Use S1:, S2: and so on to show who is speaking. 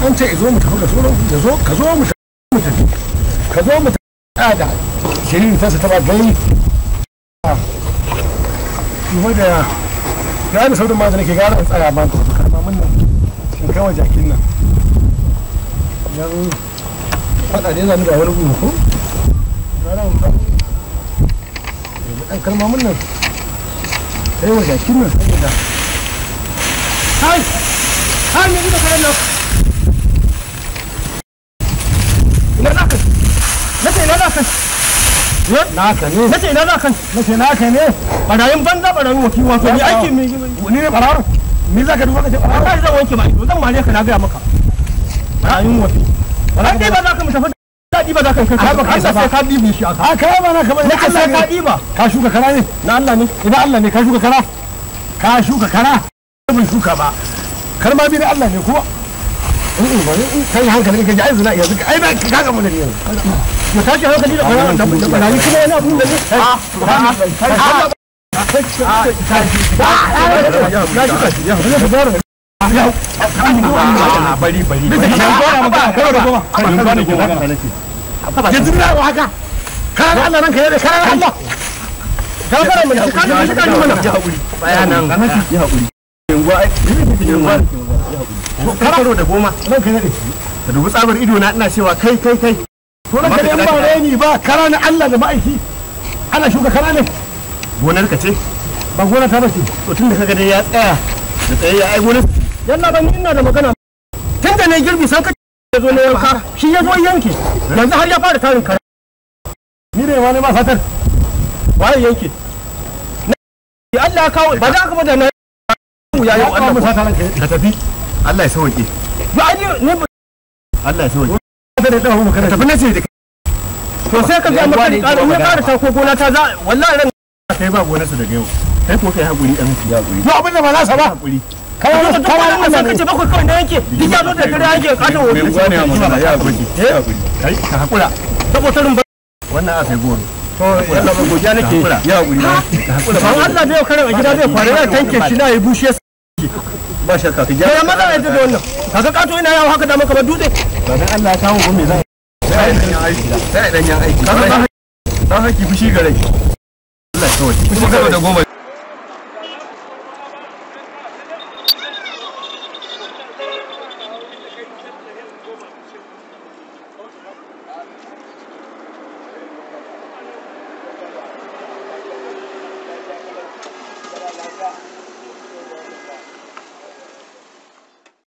S1: an ce zo mu tafi ka zo ka zo ka zo mu tafi ka zo mu tafi da shirin ta ta ba gai kuma da ya da saurin ma da nake gara in tsaya ba ku karma mun nan shin kawai jakin nan yan fada ne zan da wani gudu ko gara in tsaya dan karma mun nan sai wa jakin nan saboda hai hai ne da karen nan ina za ka nace ina za ka naka ne nace ina za ka nace naka ne barayin banza barayin wakil wato ni aiki me ni ne bararo me za ka duba ka ce bararo kai zan wanke ba ido zan mare ka na ga maka barayin wakil an dai ba za ka mu tafi daɗi ba za ka kai ba ka sai ka dibi shi aka ka ba na kamar na sai ka diba ka shuka kara ne na Allah ne idan Allah ne ka shuka kara ka shuka kara ban shuka ba kar ma bi da Allah ne kuwa kai hankali ka ji ai zina yanzu ai ba ka ga mu da yanzu mu tashi hankali da bayan da barayi kuma yana abun da ne bari bari yanzu na haka kana Allah nan ka yare kana Allah ka fara mu ka ka shi ka ji mana bayanan ya hakuri yanguwa karo da goma ranka ne ka dubi tsabar ido na ina cewa kai kai kai to ranka ne ba reni ba kara na Allah da ma'aiki ana shuka kara ne gonar ka ce ba gona ta bace to tun da kaga dai ya tsaya da tsaye ya ai gonar yalla ban ina da magana tun da ne girbi san ka ya zo ne yanka shi ya zo yanke yanzu har ya fara tarin kara ni ne wani ma fatar waye yanke Allah ya kawo ba za ka bada na ya yi Allah ka tafi Allah ya sauke ba ai ne Allah ya sauke ka da dawo maka tafi nace da to sai ka ga maka ƙara ne ƙara ta ko gona ta za wallahi ran kai ba gonarsa daga yau kai ko kai hakuri dan ya hakuri ba abin da ba za sa ba hakuri kawai da kawai Allah sai kace bakwai kawai ne yake duk ya zo da kare yake kato wani mai gwane amma ya hakuri ya hakuri kai ka hakura saboda rumba wannan a kai goro to yalla ba gojiya nake ya hakuri ka hakura ba Allah da yau kare a gida zai fara ya tanke shi na yi bushe ba shakka ka gyara maza ya da wannan kaga kato ina yawo haka da maka ba dutse to dan Allah ya kawo ko me zai sai dan yan aiki sai dan yan aiki dan haki fushi gare Allah ya kawai kuma da goma